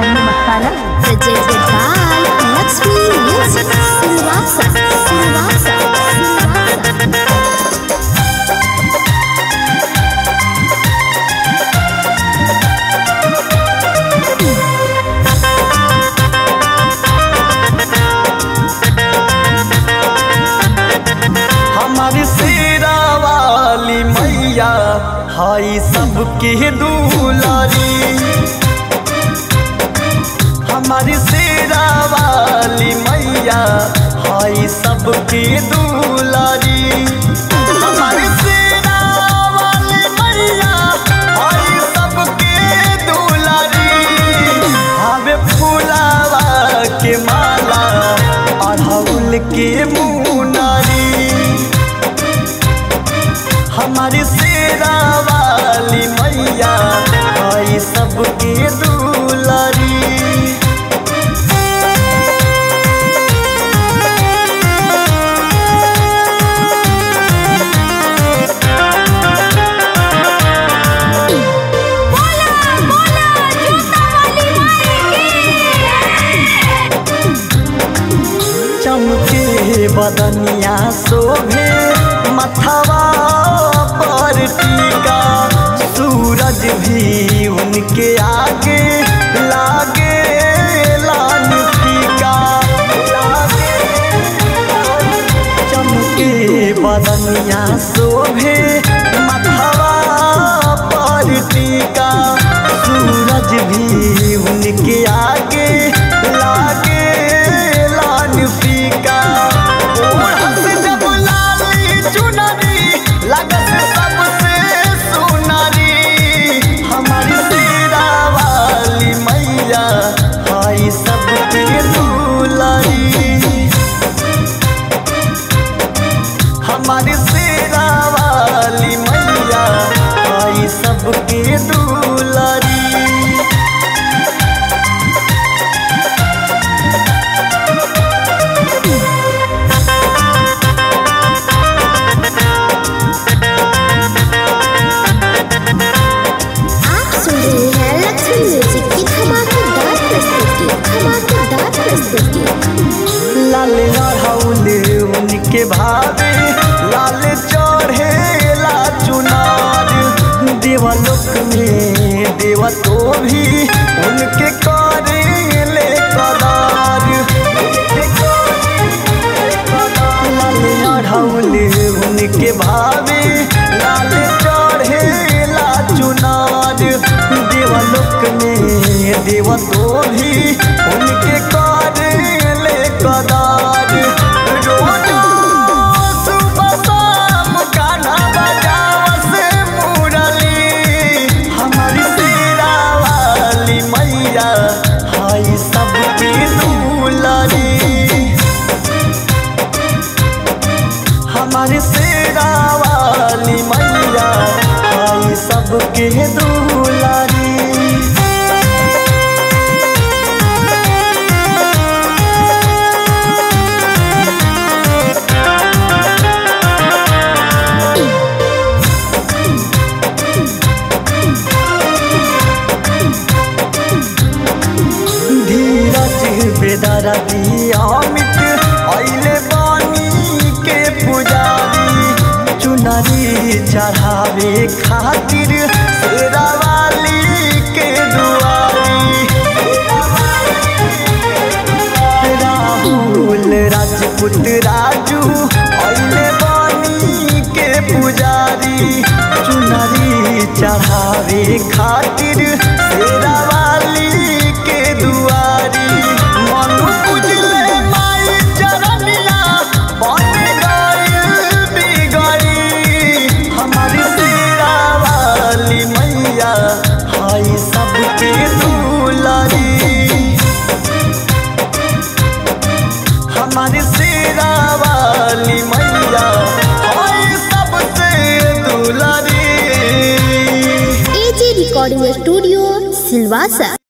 Mani masala presented by Lakshmi Music. Silvassa, Silvassa, Silvassa. हमारी शेरा वाली मैया हाई सबके दुलारी हमारी शेरा वाली मैया हाई सबके दुलारी हमारी शेरा वाली मैया हाई सबके दुलारी हवे फूलावा के माला अढ़ौल के मुनारी हमारी शेरा वाली मैया आई सबके दुलारी चमके बदनिया शोभे मथवा पर टीका सूरज भी उनके आगे लागे लाल फीका लागे चमके बदनिया शोभे मथवा पर टीका सूरज भी उनके आगे लागे लाल फीका ओढ़त जब लाली चुनरी लगत सबसे सुनरी हमारी शेरा वाली मैया आई सबके दुलारी हमारी शेरा वाली मैया आई सबके दुलारी आप सुन रहे हैं लक्ष्मी म्यूजिक की धमाकेदार प्रस्तुति धमाकेदार प्रस्तुति लाल लड़ौले उनके भावे लाल चढ़े ला चुनार देवलोक में देवा तो भी उनके करे ले कदार लाल लड़ौले उनके भावे लाल चढ़े ला चुनार देवलोक में देवा तो भी उनके करे ले कदार रोज सुबह शाम गाना बजावस मुरली हमारी शेरा वाली मैया हाई सबकी दुलारी हमारी शेरा वाली मैया आई सबके दुलारी धीरज बेदारा अमित अइले बानी के पुजारी चुनरी चढ़ावे खातिर शेरा वाली के दुआरी राहुल राजपूत राजू अइले बानी के पुजारी चुनरी चढ़ावे खातिर शेरा वाली के दुआरी मनु पूजले माई चरनिया बन गइल बिगड़ी हमारी शेरा वाली मैया हाई सबके दुलारी हमारी शेरा वाली मैया हाय सबसे दुलारी एजी रिकॉर्डिंग स्टूडियो सिलवासा